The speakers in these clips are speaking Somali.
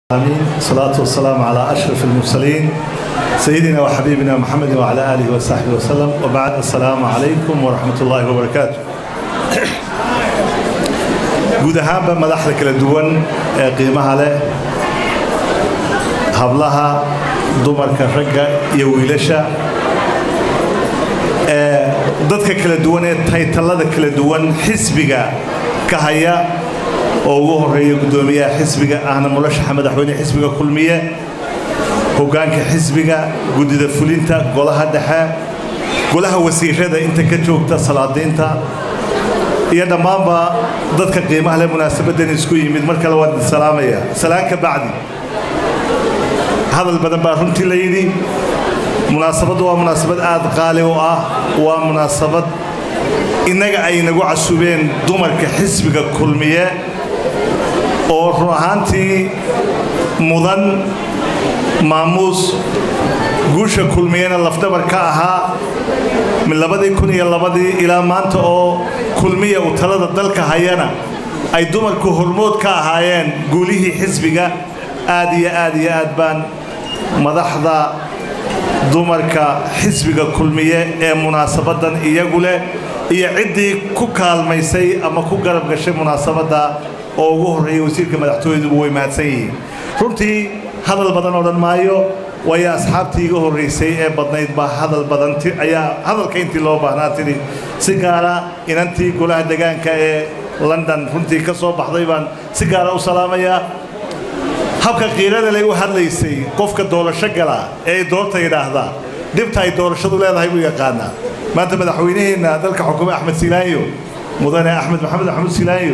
آمين الصلاة والسلام على أشرف المرسلين سيدنا وحبيبنا محمد وعلى آله وصحبه وسلم وبعد السلام عليكم ورحمة الله وبركاته guud ahaanba madaxda kala duwan ee qiimaha leh hablaha dumarka ragga iyo wiilasha ee dadka kala duwan ee taytallada kala duwan xisbiga ka haya oo ugu horeeya guddoomiyaha xisbiga ahna mulashaxa madaxweyne xisbiga kulmiye hoggaanka xisbiga guddida fulinta golaha dhexe golaha wasiirada inta ka joogta salaadiinta iyo dhammaanba dadka qiimaha leh munaasabadan isku yimid mar kale waan salaamaya salaan ka bacdi hadal badan baa runtii la yidhi munaasabaddu waa munaasabad aad qaali u ah waa munaasabad innaga ay nagu casubeen dumarka xisbiga kulmiye oo run ahaantii mudan maamuus guusha kulmiyena lafdhabar ka ahaa min labadii kun iyo labadii ilaa maanta oo kulmiya uu talada dalka hayana ay dumarku hormood ka ahaayeen guulihii xisbiga aad iyo aad iyo aad baan madaxda dumarka xisbiga kulmiye ee munaasabadan iyagu leh iyo ciddii ku kaalmaysay ama ku garab gashay munaasabadda oo ugu horreeyay wasiirka madaxtooyaduba way mahadsan yihiin runtii hadal badan odhan maayo waayo asxaabtii iga horraysay ee badnayd baa hadal badan ayaa hadalka intii loo baahnaa tidhi si gaara inantii golaha degaanka ee london runtii ka soo baxday baan si gaara u salaamayaa habka qiirada lay u hadlaysay qofka doorasho gala ee ay doorta yidhaahdaa dhibta ay doorashadu leedahay buu yaqaanaa maanta madaxweynaheenna dalka xukume axmed silaanyo mudane axmed maxamed axmed silaanyo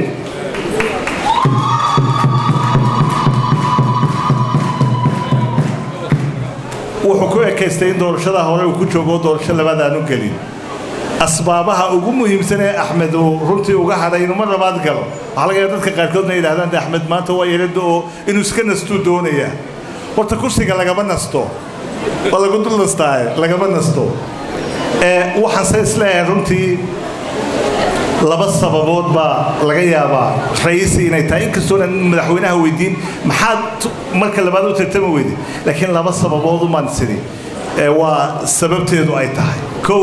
wuxuu ku ekaystay in doorashada hore uu ku joogo doorasho labaad aanu gelin asbaabaha ugu muhiimsan ee axmed uu runtii uga hadhay inuu mar labaad galo waxaa laga yaaba dadka qaarkoodna yidhahdaan de axmed maanta waa yeelada oo inuu iska nastuu doonayaa horta kursiga lagama nasto waa lagu dul nastaaye lagama nasto waxaanse isleeyahay runtii laba sababood baa laga yaabaa ra'iisi inay tahay inkastoonan madaxweynaha weydiin maxaad marka labaad u tartama weydi laakiin laba sababood umaan sidi waa sababteedu ay tahay kow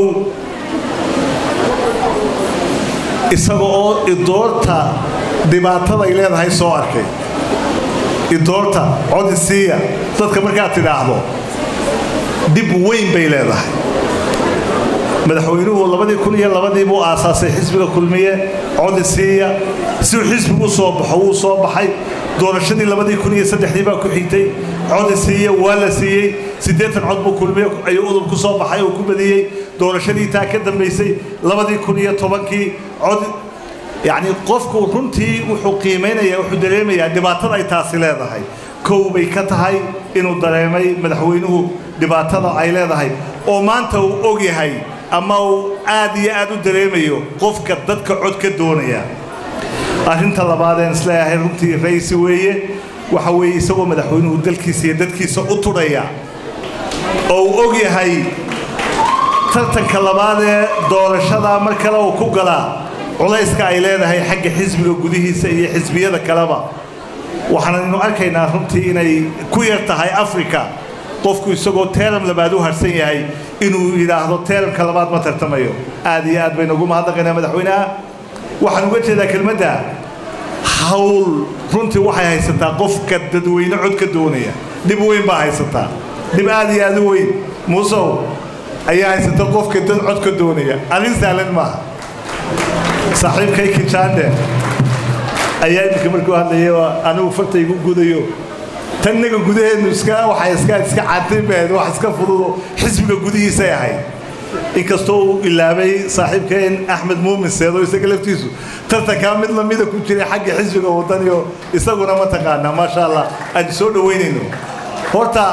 isaga oo idoorta dhibaatada ay leedahay soo arkay idoorta codisiiya dadka markaad tidhaahdo dhib weyn bay leedahay madaxweynuhu labadii kun iyo labadii buu aasaasay xisbiga kulmiye codisiiya si uu xisbigu u soo baxo wuu soo baxay doorashadii labadii kun iyo saddexdii baa ku xigtay codisiiya waa la siiyey siddeetan cod buu kulmiye ayuu udub ku soo baxay oo ku badiyey doorashadii taa ka dambaysay labadii kun iyo tobankii cod yacni qofku runtii wuxuu qiimaynayaa wuxuu dareemayaa dhibaatada ay taasi leedahay kow bay ka tahay inuu dareemay madaxweynuhu dhibaatada ay leedahay oo maanta uu og yahay ama uu aad iyo aad u dareemayo qofka dadka cod ka doonaya arrinta labaadeen isleeyahay runtii raisi weeye waxa weeye isagoo madaxweynuhu dalkiisa iyo dadkiisa u tudhaya oo uu og yahay tartanka labaadee doorashada mar kale uu ku galaa culayska ay leedahay xagga xisbiga gudihiisa iyo xisbiyada kaleba waxaanaynu arkaynaa runtii inay ku yar tahay africa qofku isagoo teeram labaad u harsan yahay inuu yidhaahdo teeramka labaad ma tartamayo aad iyo aad baynu ugu mahadnaqaynaa madaxweynaha waxaan uga jeedaa kelmadda hawl runtii waxay haysataa qofka dadweyne cod ka doonaya dhib weyn baa haysataa dhib aad iyo aad u weyn muusow ayaa haysata qofka dad cod ka doonaya arrin sahlan maaha saaxiibkay kijaande ayaa iminka markuu hadlaya anigu farta igu gudayo tannaga gudaheednu iska waxay iska iska caantaynbahayd wax iska fududo xisbiga gudihiisay ahayd inkastoo uu ilaabay saaxiibkeen axmed muumin seedo isaga laftiisu tartankaa mid lamida ku jiray xagga xisbiga wadaniyo isaguna ma taqaanaa maasha allah aan soo dhowaynayno horta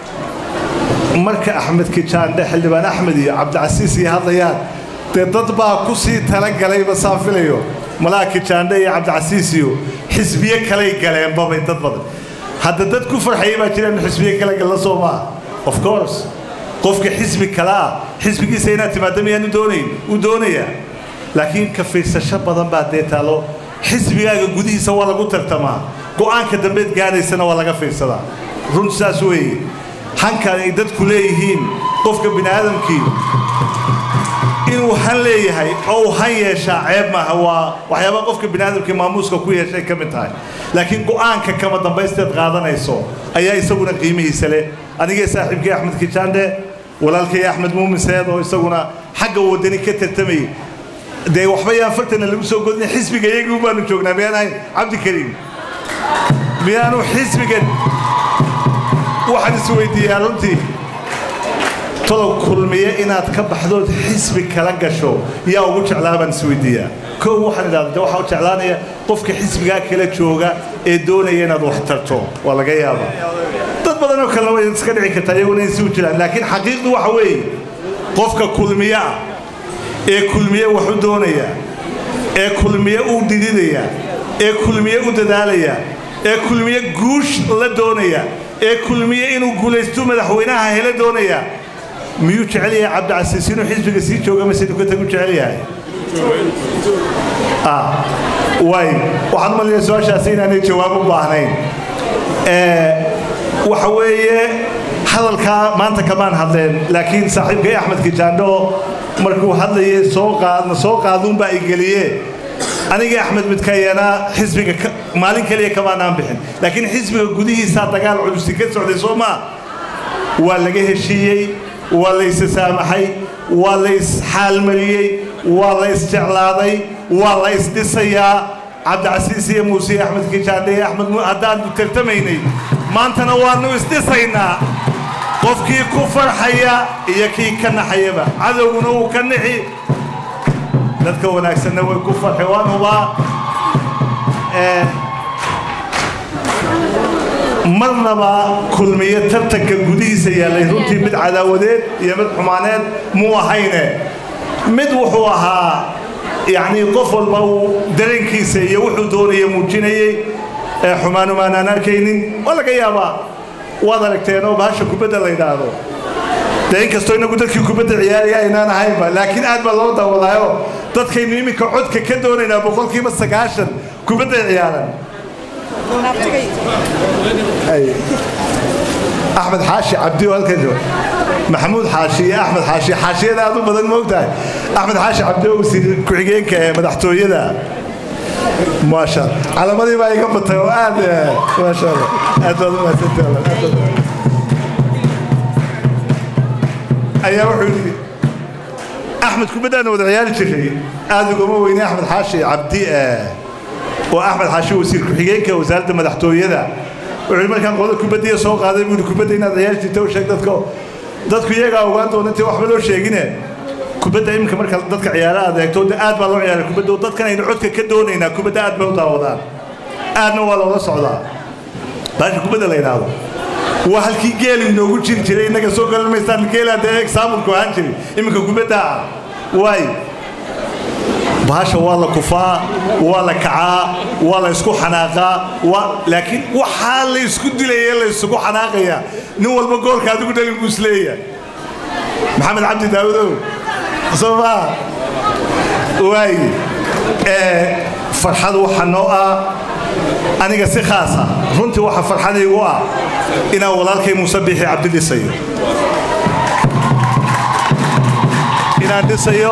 marka axmed kijaandhe xildhibaan axmed iyo cabdicasiis iyo hadlayaan dee dad baa ku sii talagalayba saan filayo malaha kijaandhe iyo cabdicasiis iyo xisbiye kalay galeenbabay dad badan hadda dad ku farxayay baa jiraan xisbiye kale galla soo maaha of course qofka xisbi kale ah xisbigiisa inaad timaaddo miyaan u doonayn u doonayaa laakiin ka fiirsasho badan baa dee taalo xisbigaaga gudihiisa waa lagu tartamaa go'aanka dambeed gaadhaysana waa laga fiirsadaa run saas weeye hanka ay dadku leeyihiin qofka bini aadamkii inuu han leeyahay oo uu han yeeshaa ceeb maaha waa waxyaaba qofka bini aadamkii maamuuska ku yeeshay ka mid tahay laakiin go'aanka kama dambaysteed qaadanayso ayaa isaguna qiimihiisa leh anigee saaxiibkii axmed kijaandhe walaalkay axmed muumin seed oo isaguna xagga wadani ka tartamayay dee waxba yaan fartana lagu soo godina xisbiga iyagii baanu joognaa miyaan ahayn cabdikariim miyaanu xisbigan waxaan isweydiiyaa runtii tolow kulmiye inaad ka baxdood xisbi kala gasho yaa ugu jeclaa baan isweydiiyaa kow waxaan idhahda de waxaa u jeclaanaya qofka xisbigaa kala jooga ee doonaya inaad wax tarto waa laga yaabaa dad badan oo kalena way iska dhici kartaa iyaguna in si u jiraan laakiin xaqiiqdu waxa weeye qofka kulmiye ah ee kulmiye wax u doonaya ee kulmiye u dhididaya ee kulmiye u dadaalaya ee kulmiye guush la doonaya ee kulmiye inuu guulaysto madaxweynaha hela doonaya miyuu jecel yahay cabdicasiis inuu xisbiga sii jooga mise dukatagu jecel yahay waay waxaan umaleeyaa su-aashaasi inaanay jawaab u baahnayn waxa weeye hadalkaa maanta kamaan hadleen laakiin saaxiibkay axmed kijaandho markuu hadlayay soo qaadna soo qaaduunbaa ay geliye anigii axmed midkayana xisbiga maalin kaliya kamaanaan bixin laakiin xisbiga gudihiisaa dagaal culusi ka socday soo maa waa laga heshiiyey waa la issaamaxay waa la isxaalmariyey waa la isjeclaaday waa la isdhisayaa cabdicasiis iyo muuse iyo axmed kijaandhe iyo axmed haddaanu tartamaynay maantana waannu isdhisaynaa qofkii ku farxaya iyo kii ka naxayaba cadowguna wuu ka nixi dadka wanaagsanna way ku farxi waan hubaa marnaba kulmiye tartanka gudihiisa yaallay runtii mid cadaawadeed iyo mid xumaaneed muu ahayne mid wuxuu ahaa yacnii qof walba uu dareenkiisa iyo wuxuu doonaya muujinayey xumaanumaanaan arkaynin waa laga yaabaa waad aragteenoo bahasha kubadda la yidhaahdo dee inkastoo inagu dadkii kubadda ciyaaraya aynaan ahaynba laakiin aad baa loo daawadaayo dadkaynu iminka codka ka doonaynaa boqolkiiba sagaashan kubadday ciyaaran axmed xaashi cabdi oo halkan jooga maxamuud xaashi iyo axmed xaashi xaashiyada aad u badan moogtahay axmed xaashi cabdi oo wasiir ku-xigeenka ee madaxtooyada maasha calamadii baa iga batay oo aad maasha allah aad baad u mahadsantahay ayaa wuxuu yidhi axmed kubaddaana wada ciyaari jiray aad ugama weyne axmed xaashi cabdi oo axmed xaashi wasiir ku-xigeenka wasaaradda madaxtooyada wuxuu yidhi markaan qolada kubaddiya soo qaaday buu yidhi kubadda inaad ciyaari jirta u sheeg dadka dadku iyagaa ogaan doona intii waxba loo sheegine kubadda iminka marka dadka ciyaara aad eegto aad baa loo ciyaaray kubadda dadkan aynu codka ka doonaynaa kubadda aad bay u daawadaan aadna waa loola socdaa baasha kubadda la yidhaahdo waa halkii geelu inoogu jiri jiray innaga soo galan maystaan geelaa dee exaamulku ahaan jiray iminka kubadda ah waay bahasha waa la kufaa waa la kacaa waa la isku xanaaqaa laakiin waxaa la isku dilaya la isugu xanaaqaya nin walba goolka adigu dhalin buu isleeyahay maxamed cabdi daawadow soo maa waay farxad waxa noo ah aniga si khaasa runtii waxa farxadaygu ah inaan walaalkay muuse biixi cabdi dhisayo inaan dhisayo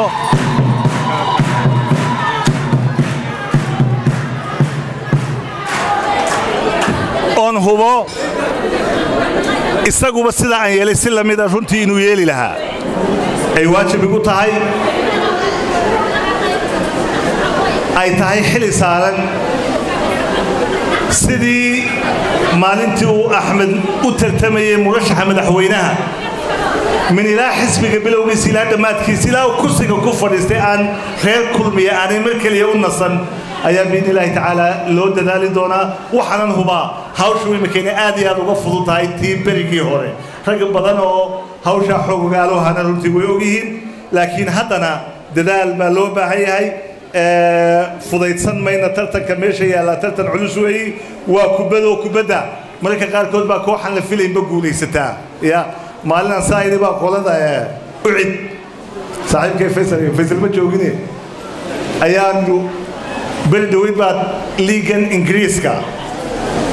oon hubo isaguba sida aan yeelay si lamida runtii inuu yeeli lahaa ay waajib igu tahay ay tahay xili saaran sidii maalintii uu axmed u tartamayey murashaxa madaxweynaha min ilaa xisbiga bilowgiisa ilaa dhammaadkiisa ilaa kursiga ku fadhiistay aan reer kulmiya aanay mar keliya u nasan ayaa biidni illaahi tacaala loo dadaali doonaa waxaanan hubaa hawshu imikayna aad iyo aad uga fudud tahay tii berigii hore rag badan oo hawshaa xoogogaalohana runtii way ogyihiin laakiin haddana dadaal baa loo baahan yahay fudaydsan mayna tartanka meesha yaallaa tartan culus weeyi waa kubadoo kubadda mararka qaarkood baa kooxan la filaynba guulaysataa ya maalinaan saayni baa qolada ucid saaxiibkay faysal faysal ma joogine ayaanu beri dhaweyd baad liigan ingiriiska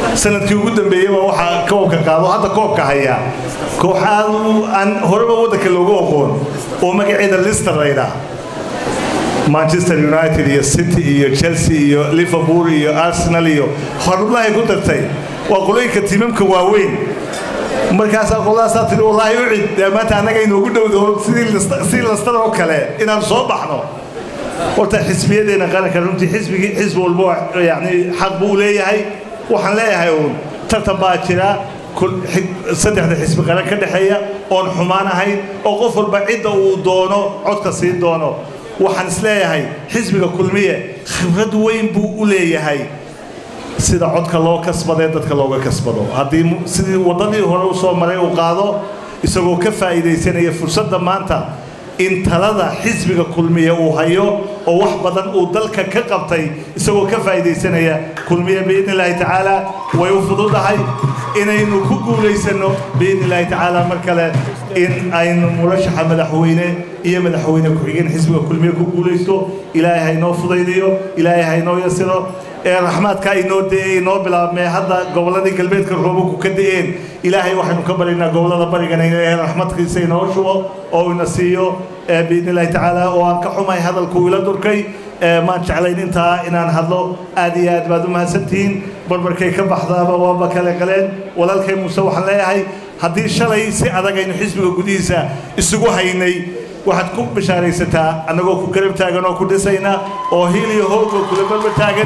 sanadkii ugu dambeeyeyba waxaa koobka qaado hadda koobka hayaa koox aad aan horeba waddanka loogu aqoon oo magaceeda lister laydhaa manchester united iyo city iyo chelsea iyo liverpool iyo arsenal iyo horublahay ku dartay waa qolooyinka tiimamka waaweyn markaasaa qolaasaa tiri wallaahi u cid dee maanta annaga inoogu dhowdo sidii lastar oo kale inaan soo baxno horta xisbiyadeena qaranka runtii xisbigii xisbi walbo yani xaq buu leeyahay waxaan leeyahay uun tartan baa jira saddexda xisbi qaran ka dhexeeya oon xumaan ahayn oo qof walba cidda uu doono codka siin doono waxaan isleeyahay xisbiga kulmiye khibrad weyn buu u leeyahay sida codka loo kasbadee dadka looga kasbado haddii sidii waddadii hore u soo maray uu qaado isagoo ka faa'iidaysanaya fursadda maanta in talada xisbiga kulmiye uu hayo oo wax badan uu dalka ka qabtay isagoo ka faa'iidaysanaya kulmiye biidni illaahi tacaala way u fududahay inaynu ku guulaysanno biidni illaahi tacaala mar kale in aynu murashaxa madaxweyne iyo madaxweyne ku-xigeen xisbiga kulmiye ku guulaysto ilaahay haynoo fudaydiyo ilaahay haynoo yasiro ee raxmaadka inoo de'ey inoo bilaabmee hadda gobolladii galbeedka roobabku ka de'een ilaahay waxaynu ka baryaynaa gobollada barigana ee raxmadkiisa inoo shubo oo ina siiyo biidni illaahi tacaala oo aan ka xumahay hadalkuu ila durkay maan jeclayn intaa inaan hadlo aad iyo aad baad u mahadsantihiin barbarkay ka baxdaaba waaba kale qaleen walaalkay muuse waxaan leeyahay haddii shalay si adag aynu xisbiga gudihiisa isugu haynay waxaad ku bishaaraysataa annagoo ku garab taagan oo ku dhisayna oo hiil iyo hoog oo kula barbar taagan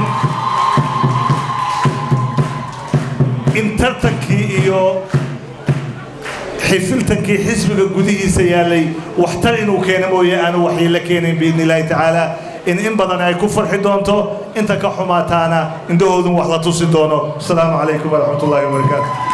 in tartankii iyo xifiltankii xisbiga gudihiisa yaallay waxtar inuu keeno mooye aanu waxyeello keenayn biidni illaahi tacaala in in badan ay ku farxi doonto inta ka xumaataana indhahoodun wax la tusi doono asalaamu calaykum waraxmat ullaahi wabarakaatu